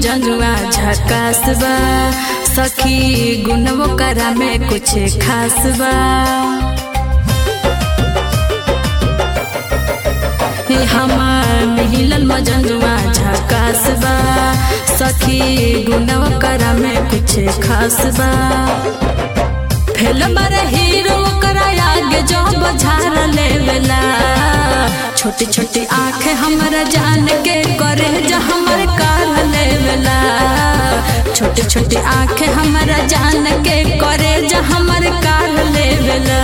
मजनुआ झकास बा सखी गुनवो करा में कुछ खास बा हे हमार मिलल मजनुआ झकास बा सखी गुनवो करा में कुछ खास बा फेल मर हीरो करा आगे जो बझार लेवेला छोटी छोटी आँख हमरा जान के करे जा हमर काल लेवेला छोटी छोटी आँख हमरा जान के करे जा हमर काल लेवेला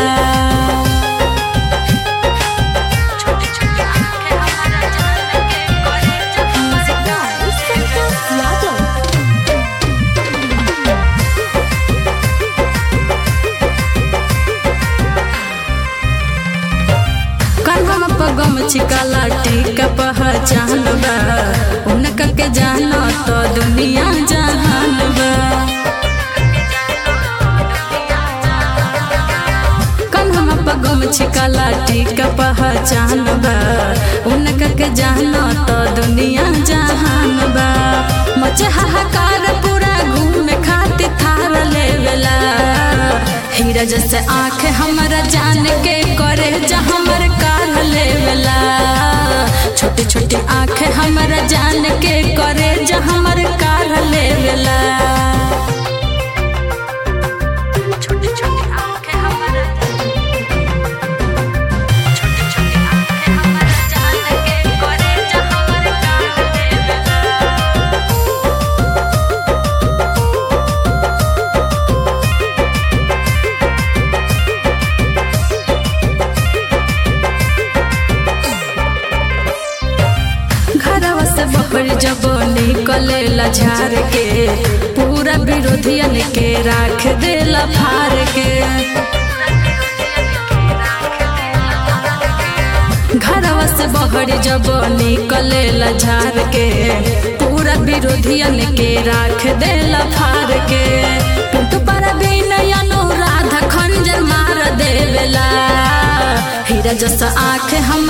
छोटी छोटी आँख हमरा जान के करे जा हमर काल यादव कन्हम पगम छिकाला टीका पहचान बा उनका के जानो तो दुनिया जहान बा कन्हम पगम छिकाला टीका पहचान बा उनका के जानो तो दुनिया जहान बा मच हाहाकार पूरा घूम खातिर थार लेवेला हीरा जैसे आँख हमरा जान के करे जा हमर काल लेवेला छोटी छोटी आँख हमरा जान के करे जा हमर काल लेवेला छोटी छोटी आँख हमरा छोटी छोटी आँख हमरा जान के करे जा हमर काल लेवेला घरवा से बहर जब निकलेला झार के पूरा विरोधियन के राख देला फार के घरवा से बहर जब निकलेला झार के पूरा विरोधियन के राख देला फार के टूट पर अनुराधा खंजर मार देवेला हीरा जैसा आँख हम